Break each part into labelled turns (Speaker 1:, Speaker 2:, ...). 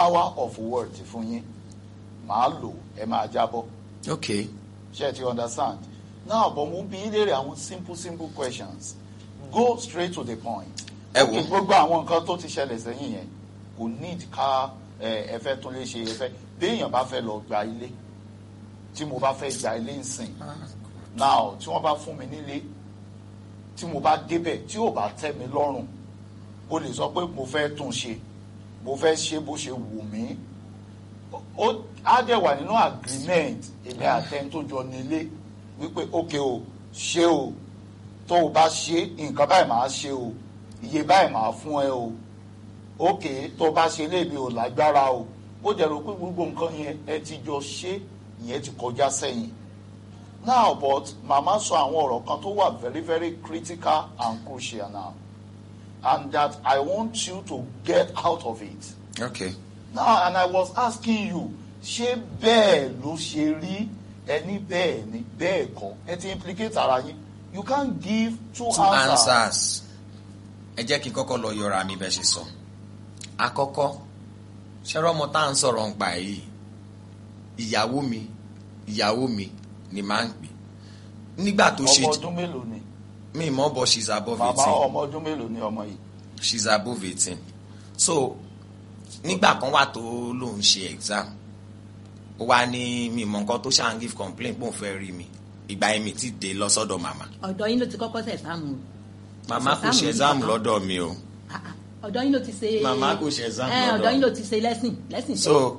Speaker 1: power of word fún yín màá lò ẹ máa jábọ́
Speaker 2: ok
Speaker 1: ṣe ti understand now but mo bí léèrè àwọn simple simple questions go straight to the point.
Speaker 2: Ẹ wò.
Speaker 1: Okay, gbogbo àwọn nǹkan tó ti ṣẹlẹ̀ sẹ́yìn yẹn kò need ká ẹ ẹ fẹ́ tún lè ṣe ẹ fẹ́ béèyàn bá fẹ́ lọ gba ilé tí mo bá fẹ́ gba ilé nsìn now tí wọ́n bá fún mi nílé tí mo bá débẹ̀ tí ò bá tẹ́ mi lọ́rùn o lè sọ pé mo fẹ́ tún ṣe mo fẹ́ ṣe bó ṣe wù mí ó á dẹ̀ wà nínú agreement èmi àtẹni tó jọ nílé wípé ókè o ṣé o tó o bá ṣe nǹkan báyìí máa ṣe o iye báyìí máa fún ẹ o ókè tó o bá ṣe léèmí o lágbára o ó jẹ́ rò pé gbogbo nǹkan yẹn ẹ ti jọ ṣe ìyẹn ti kọjá sẹ́yìn now but màmá sọ àwọn ọ̀rọ̀ kan tó wà very very critical and crucial now and that I want you to get out of it
Speaker 2: ok
Speaker 1: now and i was asking you ṣé bẹ́ẹ̀ ló ṣe rí ẹni bẹ́ẹ̀ ni bẹ́ẹ̀ kọ́ ẹ ti implicate ara yín you can't give two,
Speaker 2: two
Speaker 1: answers.
Speaker 2: answers ẹ jẹ́ kí n kọ́kọ́ lọ yọra mi bẹ́ẹ̀ ṣe sọ àkọ́kọ́ ṣẹ́rọ́ ọmọ tá à ń sọ̀rọ̀ ń pa yìí ìyàwó mi ìyàwó mi ni máa ń pè nígbà tó ṣe
Speaker 1: ọmọ ọdún mélòó ni
Speaker 2: mi mọ̀ bọ̀ she's above
Speaker 1: màmá
Speaker 2: eighteen
Speaker 1: ọmọ ọdún mélòó ni ọmọ yìí
Speaker 2: she's above eighteen so nígbà kan wà tó lóun ṣe exam ó wá ní mi mọ̀ nǹkan tó ṣáà ń give complaint pé òun fẹ́ rí mi ìgbà yẹn mi ti dé lọ sọ́dọ̀ màmá
Speaker 3: ọ̀dọ̀ yín ló ti kọ́kọ́ ṣe ẹ̀sáàmù
Speaker 2: màmá kò ṣe exam lọ́dọ̀ mi o
Speaker 3: ọ̀dọ̀ yín ló ti ṣe
Speaker 2: Màmá kò ṣe exam
Speaker 3: ẹ,
Speaker 2: lọ́dọ̀.
Speaker 3: ọ̀dọ̀ yín ló ti ṣe lẹ́sìn lẹ́sìn
Speaker 2: so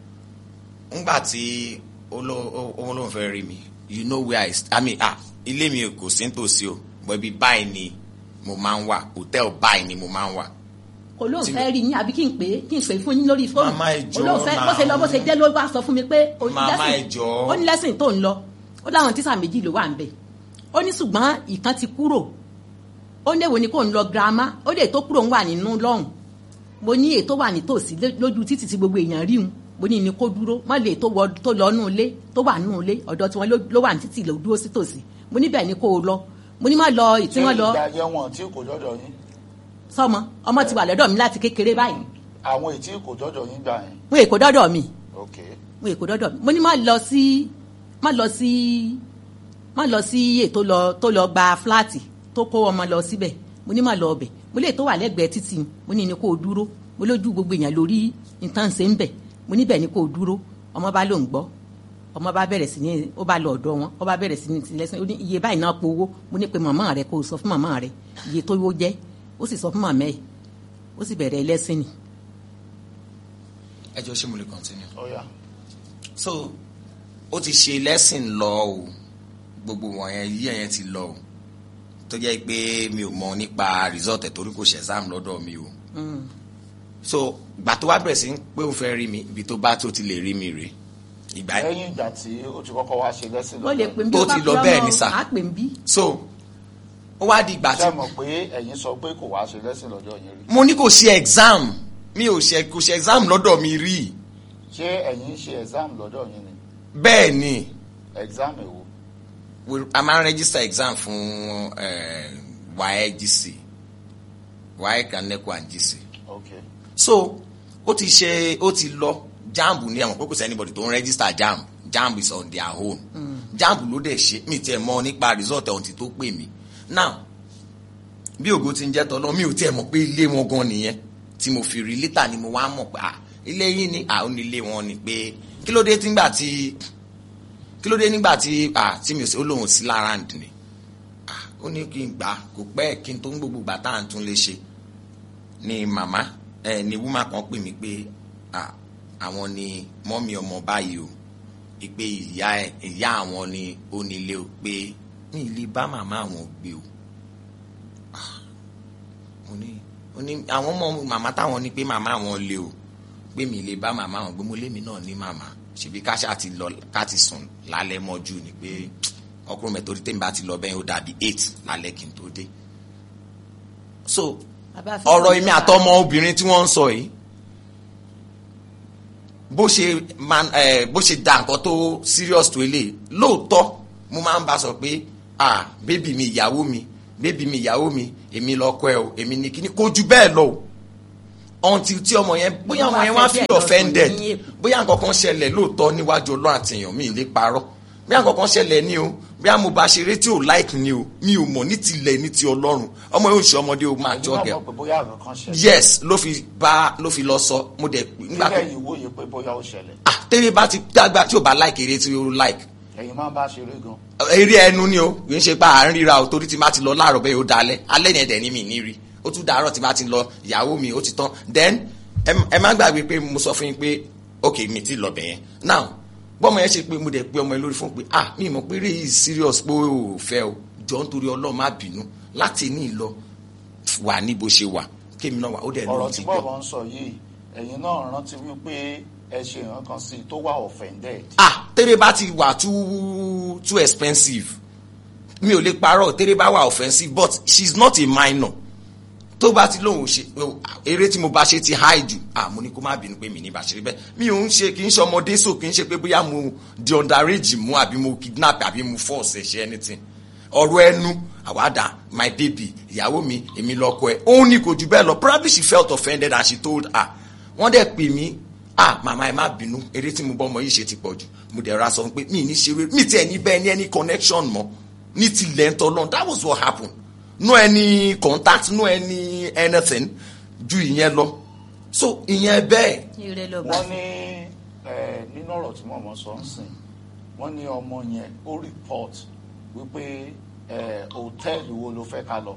Speaker 2: ngbà tí olóhùn olóhùn fẹ́ rí mi you know where I st- I mean ah ilé mi kò sí nítòsí o but ibi báyìí ni mo máa ń wà hòtẹ́ẹ̀lì báyìí ni mo máa ń wà
Speaker 3: kò lóun
Speaker 2: tí-
Speaker 3: fẹ́ rí yín àbí kí n pè é kí n pè é fún yín lórí fóònù
Speaker 2: Màmá, ẹ jọ̀ọ́
Speaker 3: olóun fẹ́
Speaker 2: náà.
Speaker 3: bó ṣe lọ bó ṣe dé ló wá sọ fún mi pé ó ní
Speaker 2: Màmá,
Speaker 3: lẹ́sìn-
Speaker 2: ẹ jọ̀ọ́.
Speaker 3: ó ní lẹ́sìn tó ń lọ ó láwọn tíṣà méjì ló wà ń bẹ̀ ó ní ṣùgbọ́n ìkan ti kúrò ó ní èwo ni kò ń lọ girama ó lè tó kúrò ń wà nínú lọ́hùn mo ní ètò wà nítòsí lé- lójú títì tí gbogbo èèyàn rí un mo ní ní kó dúró má lè tó wọ tó lọ nù ilé tó wà nù ilé ọ̀dọ̀ tí wọ́n ló- ló wà ní títì ló dúró sí tòsí mo ní bẹ́ẹ̀ ni kó o lọ mo ní má lọ ìtí
Speaker 1: ṣé
Speaker 3: wọ́n lọ
Speaker 1: ìgbà yẹn wọn tí kò jọjọ yín
Speaker 3: sọmọ ọmọ ti wà lọ́dọ̀ mi láti kékeré báyìí
Speaker 1: àwọn ètí kò jọjọ yín gbà yẹn
Speaker 3: mo èkó dọ́dọ̀ mi
Speaker 1: ok
Speaker 3: mo èkó dọ́dọ̀ mi mo ní má lọ sí má lọ sí má lọ sí ètò lọ tó lọ gba fúláàtì tó kó ọmọ lọ síbẹ̀ mo ní má lọ ọbẹ̀ mo lè tó wà lẹ́gbẹ̀ẹ́ títì mo ní ní kó o dúró mo lójú gbogbo èèyàn lórí nǹkan ṣe ń bẹ̀ mo níbẹ̀ ní kó o dúró ọmọ bá ló ń gbọ́ ọmọ bá bẹ̀rẹ̀ sí ní ó bá lọ ọ̀dọ̀ wọn ó bá bẹ̀rẹ̀ sí ní ti lẹ́sìn ó ní iye báyìí náà powó mo ní pe màmá rẹ kó o sọ fún màmá rẹ iye tó wó jẹ́ ó sì sọ fún màmá ẹ̀ ó sì bẹ̀rẹ̀ ẹlẹ́sìn ni
Speaker 2: ẹ jọ ṣé mo lè continue.
Speaker 1: ọ̀ya
Speaker 2: so ó ti ṣe lesson lọ o gbogbo wọ̀nyẹn yí ẹ̀yẹn ti lọ o tó jẹ́ pé mi ò mọ nípa result ẹ̀ torí kò ṣe exam lọ́dọ̀ mi o so ìgbà tó wá bẹ̀rẹ̀ sí pé ó fẹ́ rí mi ibi tó bá tó ti lè rí mi rè ìgbà
Speaker 1: lẹ́yìn ìgbà tí ó ti kọ́kọ́ wá ṣe lẹ́sìn
Speaker 3: ó lè pè ń bí
Speaker 2: Tó
Speaker 3: ó bá
Speaker 2: ti lọ
Speaker 3: fi
Speaker 2: bẹ́ẹ̀
Speaker 3: ọmọ
Speaker 2: ni sà.
Speaker 3: á pè ń bí
Speaker 2: so ó wá di ìgbà tí
Speaker 1: ṣe mọ̀ pé ẹ̀yin sọ pé kò wá ṣe lẹ́sìn lọ́jọ́ yẹn rí
Speaker 2: mo ní kò ṣe exam mi ò ṣe kò ṣe exam lọ́dọ̀ mi rí
Speaker 1: ṣé ẹ̀yin ṣe exam lọ́jọ́ yẹn ni
Speaker 2: bẹ́ẹ̀ ni
Speaker 1: exam èwo
Speaker 2: we- a máa ń register exam fún eh, WAEC WAEC and NECO and GC
Speaker 1: ok
Speaker 2: so ó ti ṣe ó ti lọ jamb ní àwọn kókò sí anybody tó ń register jamb jamb is on their own jamb ló dẹ̀ ṣe mi tiẹ̀ mọ̀ nípa result ọ̀hún ti tó pè mí now bí ògo ti ń jẹ́ tọ́lọ́ mi ò tiẹ̀ mọ̀ pé ilé wọn gan nìyẹn tí mo fi rí lítà ni mo wá mọ̀ pé ah ilé yín ni àwọn ilé wọn ni pé kí ló dé nígbà tí kí ló dé nígbà tí ah tí mi ò sí ó lóun sí lára ǹdí ni ah ó ní kí n gbà kò pẹ́ kí n tó ń gbogbo gbà tá à ń tún lè ṣe ni màmá ẹ ni wúmà kan pè mí pé ah àwọn ni mọ́mí ọmọ báyìí o pé ìyá ẹ ìyá àwọn ni ó nílé o pé ní ilé bá màmá àwọn gbé o Ah, mo ní mo ní àwọn ọmọ màmá táwọn ní pé màmá àwọn lé o pé mi lè bá màmá àwọn gbé mo lémi náà ní màmá ṣèbí ká ṣáà ti lọ ká ti sùn lálẹ́ mọ́jú ni pé ọkùnrin mẹ́tò orí tèmi bá ti lọ bẹ́ẹ̀ ó dàbí eight lálẹ́ kí n tó dé so
Speaker 3: Bàbá Fẹ́mi
Speaker 2: ọ̀rọ̀ èmi
Speaker 3: ló wà.
Speaker 2: àtọmọ obìnrin tí wọ́n ń sọ yìí bó ṣe man ẹ bó ṣe da nǹkan tó serious tó eléyìí lóòótọ́ mo máa ń bá sọ pé ah bébì mi ìyàwó mi bébì mi ìyàwó mi èmi lọkọ ẹ o èmi ní kíní kó ju bẹ́ẹ̀ lọ o until tí ọmọ yẹn bóyá ọmọ yẹn wá feel offended bóyá nǹkan kan ṣẹlẹ̀ lóòótọ́ níwájú ọlọ́run àtìyàn mi ì lè parọ́ bóyá nǹkan kan ṣẹlẹ̀ ní o bóyá mo bá ṣeré tí ò like ni o mi ò mọ̀ ní tilẹ̀ ní ti ọlọ́run ọmọ yóò ṣe ọmọdé o máa jọ
Speaker 1: ẹ̀yin
Speaker 2: gẹ̀
Speaker 1: náà mọ̀ pé bóyá àrùn kan ṣẹlẹ̀
Speaker 2: yes ló fi bá ló fi lọ sọ mo dẹ̀ nígbà tó
Speaker 1: kílẹ̀ yìí wòye pé bóyá ó ṣẹlẹ̀
Speaker 2: ah tẹ́lẹ̀ bá ti dàgbà tí ò bá like eré tí ó like
Speaker 1: ẹ̀yin máa ń bá ṣeré gan
Speaker 2: eré ẹnu ni o kì í ṣe pé à ń ríra o torí tí má ti lọ láàárọ̀ bẹ́ẹ̀ ó dalẹ̀ alẹ́ yẹn dẹ̀ ní mi ní rí ó tún dàárọ̀ tí má ti lọ ìyàwó mi ó ti tán then ẹ ẹ má gbàgbé pé mo sọ fún yín pé ok mi ti lọ bẹ̀yẹn now bọ́mọ yẹn ṣe pé mo dẹ̀ pé ọmọ yẹn lórí fún pé ah mi mọ̀ pé eré yìí serious pé o ò fẹ́ o jọ nítorí ọlọ́run má bínú láti ní ìlọ wà ní bó ṣe wà kémi náà wà ó dẹ̀
Speaker 1: ọ̀rọ̀
Speaker 2: lóun
Speaker 1: tí
Speaker 2: ti gbọ́.
Speaker 1: bọ́ọ̀bọ̀ ń sọ yìí ẹ̀yin náà rántí wípé ẹ ṣe nǹkan kan sí i tó wà offended
Speaker 2: ah tẹ́lẹ̀ bá ti wà too too expensive mi ò lè parọ́ tẹ́lẹ̀ bá wà offensive but she is not a minor tó bá ti lóun ṣe o, eré tí mo bá ṣe ti high jù ah mo ní kó má bínú pé mi ní bá ṣe rí bẹ́ẹ̀ mi ò ń ṣe kì í ṣe ọmọdé so kì í ṣe pé bóyá mo di underage mú àbí mo kidnap àbí mo force ẹ̀ ṣe anything ọ̀rọ̀ ẹnu àwàdà my baby ìyàwó mi èmi lọ́kọ ẹ̀ òun ní kò jù bẹ́ẹ̀ lọ probably she felt offended and she told her wọ́n dẹ̀ pè mí ah màmá ẹ má bínú eré tí mo bọ́ ọmọ yìí ṣe ti pọ̀ jù mo dẹ̀ ra sọ pé mi ní ṣeré mi tiẹ̀ ní bẹ́ẹ̀ ní any connection mọ́ ní tilẹ̀ ń tọ́lọ́ that was what happened no any contact no any anything ju ìyẹn lọ so ìyẹn bẹ́ẹ̀
Speaker 3: ire ló bá
Speaker 1: wọ́n ní ẹ, nínú ọ̀rọ̀ tí mọ̀mọ́ sọ ń sìn wọ́n ní ọmọ yẹn ó report wípé ẹ, hòtẹ́ẹ̀lì wo ló fẹ́ ká lọ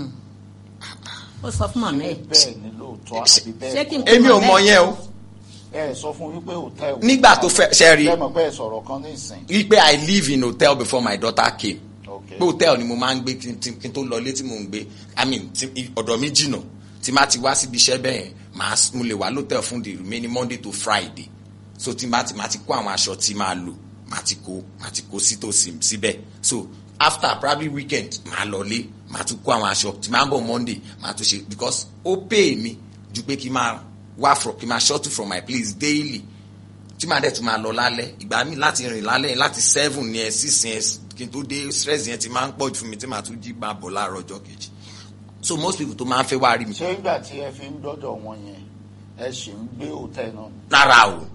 Speaker 3: ó sọ fún màmá ẹ
Speaker 1: bẹ́ẹ̀ ni lóòótọ́ àbí
Speaker 3: ṣé
Speaker 1: bẹ́ẹ̀
Speaker 3: kí n
Speaker 1: kọ́
Speaker 3: kó
Speaker 2: èmi ò mọ yẹn o
Speaker 1: ẹ sọ fún wípé hòtẹ́ẹ̀lì
Speaker 2: Nígbà tó fẹ́- ṣe rí.
Speaker 1: ẹ mọ̀ pé ẹ sọ̀rọ̀ kan ní ìsìn
Speaker 2: wípé i live in hotel before my daughter came
Speaker 1: Okay.
Speaker 2: pé hotel ni mo máa ń gbé kí n tí- kí n tó lọ ilé tí mo ń gbé i mean tí ọ̀dọ̀ mi jìnnà tí má ti wá síbi iṣẹ́ bẹ́ẹ̀ màá s- mo lè wà lótẹ̀ fún the remaining monday to friday so tí má ti má ti kó àwọn aṣọ tí máa lò má ti kó má ti kó sítòsí síbẹ̀ so after probably weekend màá lọ lé màá tún kó àwọn aṣọ tí máa ń bọ̀ monday màá tún ṣe because ó pay mi ju pé kí n máa wá from kí n máa shuttle from my place daily tí màá dẹ̀ tún máa lọ lálẹ́ ìgbà mi láti rìn lálẹ́ yẹn láti seven yẹn six yẹn kí n tó dé stress yẹn ti máa ń pọ̀ jù fún mi tí màá tún jí máa bọ̀ láàárọ̀ ọjọ́ kejì so most people tó máa ń fẹ́ wá rí mi
Speaker 1: ṣé ìgbà tí ẹ fi ń dọ́dọ̀ wọn yẹn ẹ ṣì ń gbé hòtẹ́ẹ̀lì náà
Speaker 2: rárá o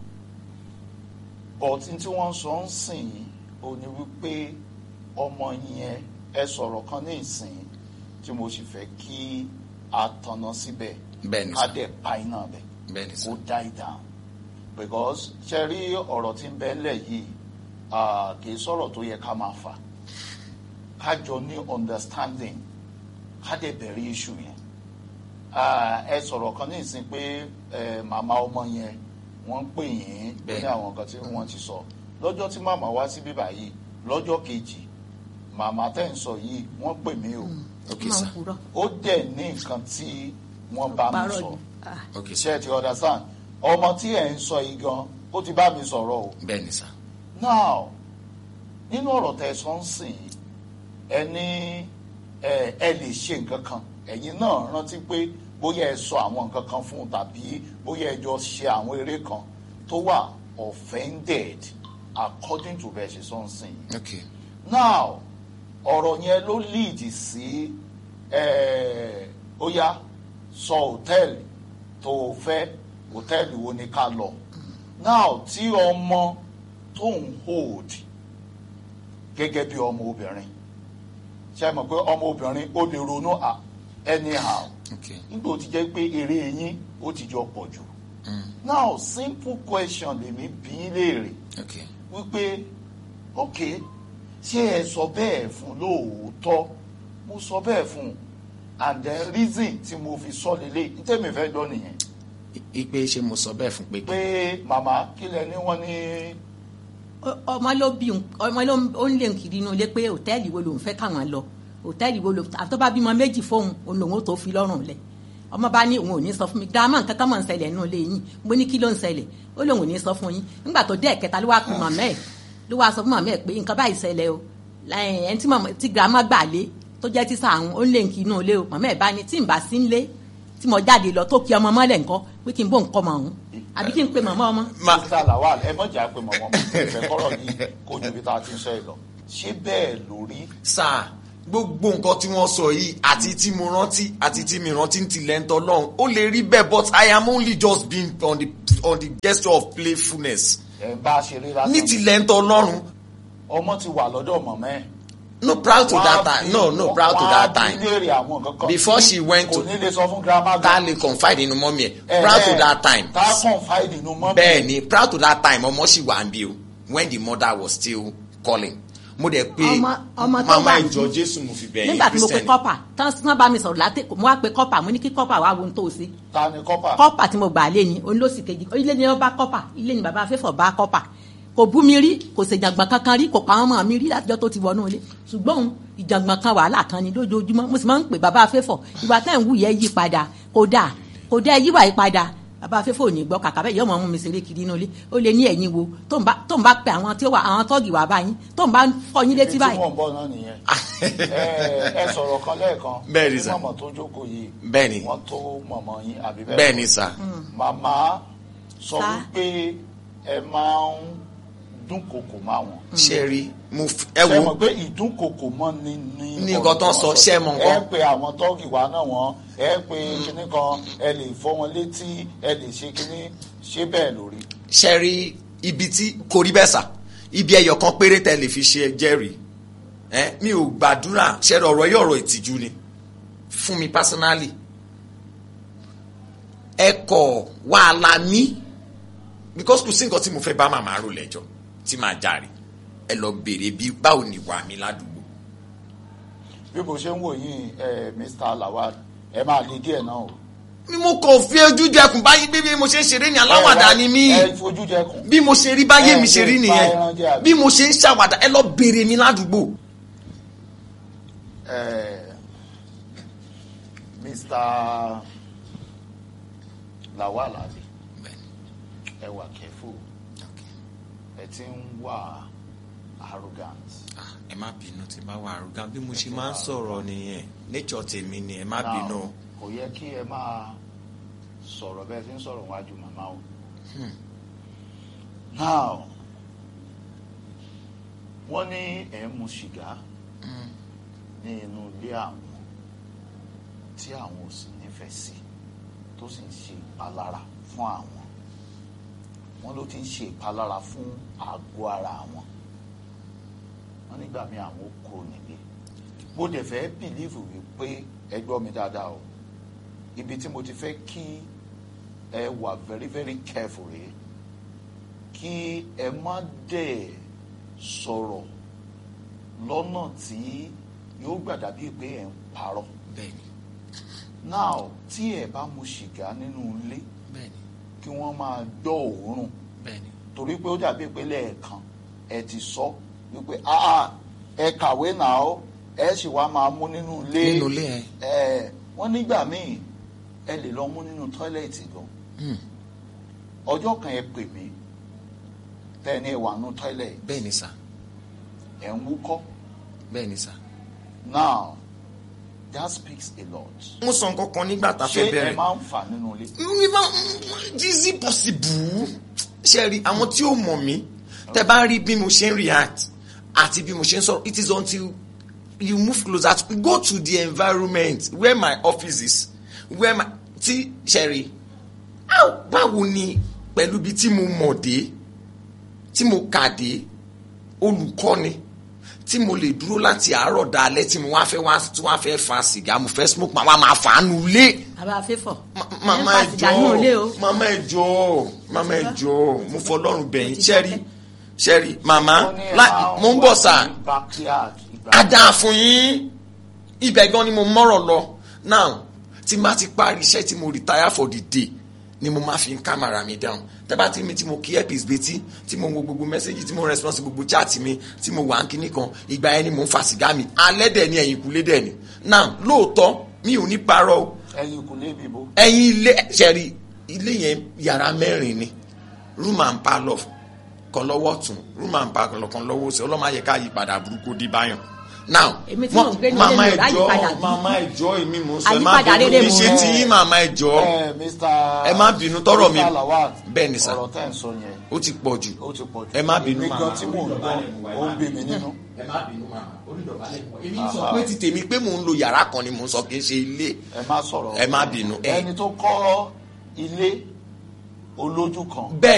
Speaker 1: but tí wọ́n sọ ń sìn yìí ò ní wípé ọmọ yẹn ẹ sọ̀rọ̀ kan ní ìsìn tí mo sì fẹ́ kí a tanná síbẹ̀
Speaker 2: bẹ́ẹ̀ ni
Speaker 1: ká
Speaker 2: sà
Speaker 1: dẹ̀ pa iná bẹ̀
Speaker 2: bẹ́ẹ̀ ni sà
Speaker 1: kó die down because ṣe rí ọ̀rọ̀ tí ń bẹ ńlẹ̀ yìí ah, kì í sọ̀rọ̀ tó yẹ ká máa fà ká jọ ní understanding ká dẹ̀ bẹ̀rẹ̀ issue yẹn Ah, ẹ sọ̀rọ̀ kan ní ìsìn pé eh, màmá ọmọ yẹn wọ́n ń pè yín ní
Speaker 2: Bẹ́ẹ̀.
Speaker 1: àwọn nǹkan tí wọ́n ti sọ lọ́jọ́ tí màmá wá sí bíbá yìí lọ́jọ́ kejì màmá tẹ̀ ń sọ yìí wọ́n pè mí o
Speaker 2: ok
Speaker 3: máa ń
Speaker 2: sà
Speaker 3: purọ́
Speaker 1: ó dẹ̀ ní nǹkan tí wọ́n bá mi
Speaker 3: parọ́
Speaker 1: sọ
Speaker 3: ni Ah,
Speaker 2: ok sà
Speaker 1: ṣe ti understand ọmọ tí ẹ̀ ń sọ yìí gan ó ti bá mi sọ̀rọ̀ o
Speaker 2: bẹ́ẹ̀ ni sà
Speaker 1: now nínú ọ̀rọ̀ tẹ́ ẹ sọ ń sìn yìí, ẹ ní ẹ ẹ lè ṣe nǹkan kan ẹ̀yin náà rántí pé bóyá ẹ sọ àwọn nǹkan kan fún un tàbí bóyá ẹ jọ ṣe àwọn eré kan tó wà offended according to bẹ́ẹ̀ ṣe sọ ń sìn yìí
Speaker 2: ok
Speaker 1: now ọ̀rọ̀ yẹn ló lead sí ẹ̀, ó yá sọ hòtẹ́ẹ̀lì tó o fẹ́ hòtẹ́ẹ̀lì wo ni ká lọ now tí ọmọ tó ń hold gẹ́gẹ́ bí ọmọ obìnrin ṣe mọ̀ pé ọmọ obìnrin ó lè ronú à anyhow
Speaker 2: ok
Speaker 1: nígbà tó ti jẹ́ pé eré yín ó ti jọ pọ̀ jù now simple question lèmi bí í léèrè
Speaker 2: ok
Speaker 1: wípé ok ṣé ẹ sọ bẹ́ẹ̀ fún lóòótọ́ mo sọ bẹ́ẹ̀ fún and then reason tí mo fi sọ lélẹ̀ ntẹ́mi fẹ́ gbọ́ nìyẹn
Speaker 2: I- ipe ṣe mo sọ bẹ́ẹ̀ fún pé
Speaker 1: pé màmá kílẹ̀ ní wọ́n ní
Speaker 3: Ọ- ọmọ ló bí òun- ọmọ ló ń- ó ń lé nkiri inú ilé pé hòtẹ́ẹ̀lì wo lòun fẹ́ káwọn lọ hòtẹ́ẹ̀lì wo lòun àti tó bá bímọ méjì fóun òun lòun ó tó fi lọ́rùn lẹ̀ ọmọ bá ní òun ò ní sọ fún mi gírámà nǹkan kan mọ̀ ń ṣẹlẹ̀ nínú ilé yín mo ní kí ló ń ṣẹlẹ̀ ó lóun ò ní sọ fún yín nígbà tó dé ẹ̀kẹta ló wá pe màmá ẹ̀ ló wá sọ fún màmá ẹ̀ pé nǹkan báyìí ṣẹlẹ̀ o Láì- ẹni tí màmá- tí gírámà gbà lé tó jẹ́ tíṣà àwọn ó ń lé nkiri inú ilé o màmá ẹ̀ bá ní tí n bá sí ń lé tí mo jáde lọ tó kí ọmọ mọ́lẹ̀ nǹkan pé kí n bó nǹkan mọ̀ ọ̀hún àbí kí n pe màmá ọmọ
Speaker 2: Ma-
Speaker 1: mr lawal ẹ mọ̀jà pé mọ̀mọ́ mo ìfẹ́ kọ́rọ̀ yìí kó ju bí tá a ti ń sọ yìí lọ ṣé bẹ́ẹ̀ lórí
Speaker 2: sà gbogbo nǹkan tí wọ́n sọ yìí àti tí mo rántí àti tí mi rántí ń tilẹ̀ ń tọ́lọ́run ó lè rí bẹ́ẹ̀ but I am only just being on the on the gesture of playfulness
Speaker 1: ẹ̀ ń bá a ṣeré lásán
Speaker 2: ní tilẹ̀ ń tọ́lọ́run
Speaker 1: ọmọ ti wà lọ́dọ̀ mọ̀mẹ́
Speaker 2: no proud to that time no no proud to that time Before she went to-
Speaker 1: kò ní lè sọ fún grandma
Speaker 2: ta
Speaker 1: gan.
Speaker 2: lè confide inú mọ́mí ẹ̀
Speaker 1: Eh,
Speaker 2: proud to
Speaker 1: eh,
Speaker 2: that time
Speaker 1: ta confide inú mọ́mí.
Speaker 2: bẹ́ẹ̀ ni proud to that time ọmọ sì wà ń bí o when the mother was still calling mo dẹ̀ pé
Speaker 3: Ọmọ- ọmọ tó
Speaker 2: mama
Speaker 3: wà
Speaker 2: ìjọ
Speaker 3: ní-
Speaker 2: jésù mo fi bẹ̀yìn
Speaker 3: nígbà tí mo pe
Speaker 2: Christian
Speaker 3: kọ́pà tán tán bá mi sọ̀rọ̀ látẹ̀ mo wá pe kọ́pà mo ní kí kọ́pà wá wo ohun tó ṣe
Speaker 1: ta ni kọ́pà.
Speaker 3: kọ́pà tí mo gbà lé ni òun ló sì kejì ilé ni wọ́n bá kọ́pà ilé ni bàbá afẹ́fọ̀ bá kọ́pà kò bú mi rí kò sì jàngbọ̀n kankan rí kò pa àwọn ọmọ mi rí látijọ́ tó ti wọnú ilé ṣùgbọ́n òun ìjàngbọ̀n kan wàhálà kan ni lójoojúmọ́ mo sì máa ń pè bàbá afẹ́fọ̀ ìwà tẹ́ ń wù yẹ yí padà kò dáa kò dá yíwà yí padà bàbá afẹ́fọ̀ ò ní gbọ́ kàkà bẹ́ẹ̀ yóò mọ̀ mú mi ṣeré kiri inú ilé ó lè ní ẹ̀yin wo tó ń bá tó ń bá pe àwọn tí ó wà àwọn tọ́ọ̀gì wà báyìí tó ń bá fọ yín létí
Speaker 1: tí
Speaker 3: báyìí
Speaker 1: wọ́n ń bọ̀ náà nìyẹn. ẹ ẹ sọ̀rọ̀ kan lẹ́ẹ̀kan.
Speaker 2: Bẹ́ẹ̀ ni sà.
Speaker 1: mọ̀mọ́ tó jókòó yìí.
Speaker 2: Bẹ́ẹ̀ ni.
Speaker 1: wọ́n tó mọ̀mọ́ yín àbí bẹ́ẹ̀.
Speaker 2: bẹ́ẹ̀ ni sà
Speaker 1: màmá sọ
Speaker 3: Sà.
Speaker 1: wípé ẹ máa ń dúnkokò máa wọn.
Speaker 2: ṣe rí mo f- ẹ
Speaker 1: ṣe
Speaker 2: wo
Speaker 1: mọ̀ pé ìdúnkokò mọ́ ni ní.
Speaker 2: Ní nǹkan tó ń sọ, ṣé ẹ mọ̀ nǹkan?
Speaker 1: ẹ pe àwọn tọ́ọ̀gì wa náà wọ́n ẹ pe kinní kan ẹ lè fọ́ wọn létí ẹ lè ṣe kinní ṣé bẹ́ẹ̀ lórí.
Speaker 2: ṣe rí ibi tí kò rí bẹ́ẹ̀ sà ibi ẹyọ kan péré tẹ lè fi ṣe jẹ́rìí ẹ mi ò gbàdúrà ṣe rí ọ̀rọ̀ yìí ọ̀rọ̀ ìtìjú ni fún mi personally ẹ kọ̀ wàhálà mi because kò sí nǹkan tí mo fẹ́ bá màmá rò lẹ́jọ́ tí màá jàre ẹ lọ béèrè bí báwo ni wà mí ládùúgbò
Speaker 1: bí mo ṣe ń wò yín ẹ Mr. Lawal ẹ máa le díẹ̀ náà o.
Speaker 2: mi mo kàn fi ojú jẹkùn báyìí bí bí mo ṣe ń ṣeré ní aláwàdà ni mí
Speaker 1: ẹ fojú jẹkùn.
Speaker 2: bí mo ṣe rí báyé mi ṣe rí
Speaker 1: Ẹ,
Speaker 2: nìyẹn
Speaker 1: ẹ, ẹran jẹ àbí?
Speaker 2: bí mo ṣe ń ṣàwàdà ẹ lọ béèrè mi ládùúgbò
Speaker 1: Eh, Mr. Lawal abi ẹ wà careful ẹ ti ń wà arrogant
Speaker 2: Ah, ẹ má bínú tí bá wà arúgán bí mo ṣe máa ń sọ̀rọ̀ nìyẹn nature tèmi ni ẹ má
Speaker 1: Now,
Speaker 2: bínú.
Speaker 1: kò yẹ kí ẹ máa sọ̀rọ̀ bẹ́ẹ̀ fi ń sọ̀rọ̀ wájú màmá o now wọ́n ní ẹ̀ ń mu sìgá ní inú ilé àwọn tí àwọn ò sì nífẹ̀ẹ́ sí tó sì ń ṣe ìpalára fún àwọn wọ́n ló ti ń ṣe ìpalára fún àgọ́ ara àwọn wọ́n nígbà míì àwọn ó kúrò nílé mo dẹ̀ fẹ́ bìlíìfù wípé ẹ gbọ́ mi dáadáa o ibi tí mo ti fẹ́ kí ẹ wà very very careful rèé kí ẹ má dẹ̀ sọ̀rọ̀ lọ́nà tí yóò gbàdá bíi pé ẹ̀ ń parọ́
Speaker 2: bẹ́ẹ̀ni
Speaker 1: now tí ẹ bá mu sìgá nínú ilé
Speaker 2: bẹ́ẹ̀ni
Speaker 1: kí wọ́n máa gbọ́ òórùn
Speaker 2: bẹ́ẹ̀ni
Speaker 1: torí pé ó dàbí pé lẹ́ẹ̀kan ẹ ti sọ wípé ah ẹ kàwé náà ó ẹ sì wá máa mú nínú ilé
Speaker 2: nínú ilé ẹ
Speaker 1: ẹ wọ́n nígbà míì ẹ lè lọ mú nínú tọ́ílẹ̀tì gan
Speaker 2: Hmm.
Speaker 1: ọjọ́ kan ẹ pè mí tẹ́ni ẹ wà nínú tọ́ílẹ̀tì
Speaker 2: bẹ́ẹ̀ni sà
Speaker 1: ẹ̀ ń wúkọ́
Speaker 2: bẹ́ẹ̀ni sà.
Speaker 1: now that speaks a lot
Speaker 2: mo sọ nǹkan kan nígbà tá a
Speaker 1: ṣé
Speaker 2: fẹ́
Speaker 1: ẹ
Speaker 2: bẹ̀rẹ̀.
Speaker 1: máa ń fà nínú ilé
Speaker 2: mi máa is it possible ṣe rí àwọn tí ó mọ̀ mí tẹ bá rí bí mo ṣe ń react àti bí mo ṣe ń sọ̀rọ̀ it is until you move closer to go to the environment where my office is where my tí ṣe rí how báwo ni pẹ̀lú bí tí mo mọ̀ dé tí mo kà dé olùkọ́ni tí mo lè dúró láti àárọ̀ dalẹ́ tí mo wá fẹ́ wá tí wá fẹ́ fa sìgá mo fẹ́ smoke màá wá máa fà á nu lé
Speaker 3: bàbá afẹ́fọ̀
Speaker 2: mama
Speaker 3: ẹ̀
Speaker 2: ẹ
Speaker 3: ń fa sìgá nínú ilé o.
Speaker 2: jọ̀ọ́ mama ẹ jọ̀ọ́ mama ẹ jọ̀ọ́ mo fọlọ́run bẹ̀yìn ṣẹ́rí ṣẹ́rí mama
Speaker 1: Wọ́n ní ẹ
Speaker 2: lá-
Speaker 1: máa
Speaker 2: mo ń
Speaker 1: wà
Speaker 2: bọ̀ sà
Speaker 1: ní backyard ìgbà
Speaker 2: á dáa fún yín ibẹ̀ gan ni mo mọ̀rọ̀ lọ now tí n bá ti parí iṣẹ́ tí mo retire for the day ni mo máa fi ń kámàrà mi down tẹ́bá tí mi tí mo kí earpiece betí tí mo wo gbogbo mẹ́sẹ́gì tí mo response sí gbogbo chat mi tí mo wà ń kíní kan ìgbà yẹn ni mo ń fa sìgá mi alẹ́ dẹ̀ ni ẹ̀yìn kúlé dẹ̀ ni now lóòótọ́ mi ò ní parọ́ o
Speaker 1: ẹyin kò lébi bo
Speaker 2: ẹ̀yin ilé ṣẹ̀rí ilé yẹn yàrá mẹ́rin ni room and parlour kan lọ́wọ́ tún room and parlour kan lọ́wọ́ sí ọlọ́mọ ayẹ ká yí padà burúkú dé báyọ̀ now
Speaker 3: Èmi tí mò ń gbé ní
Speaker 2: mama
Speaker 3: ilé mi ò ráyè
Speaker 2: ẹjọ
Speaker 3: padà bí.
Speaker 2: mama ẹjọ èmi mò ń sọ ẹ má
Speaker 3: Àyípadà
Speaker 2: bínú
Speaker 3: rere
Speaker 2: mi
Speaker 3: mò
Speaker 2: ṣe
Speaker 3: ń
Speaker 2: ti yín mama ẹjọ
Speaker 1: ẹ mr
Speaker 2: Ẹ má bínú, tọrọ mi-
Speaker 1: Mr. Lawal,
Speaker 2: Bẹ́ẹ̀ ni sà.
Speaker 1: ọ̀rọ̀ tẹ́ ń sọ yẹn
Speaker 2: ó ti pọ̀ jù
Speaker 1: ó ti pọ̀ jù
Speaker 2: Ẹ má bínú,
Speaker 1: èmi
Speaker 2: màmá.
Speaker 1: gan tí mò ń gbọ́ ó ń bí mi nínú
Speaker 2: ẹ má bínú mama onídọ̀bálẹ̀ èmi sọ pé ti tèmi pé mò ń lo yàrá kan ni mò ń sọ kì í ṣe ilé
Speaker 1: ẹ má sọ̀rọ̀
Speaker 2: Ẹ má bínú, ẹ-
Speaker 1: ẹni tó kọ́ ilé olójú kan
Speaker 2: bẹ́ẹ̀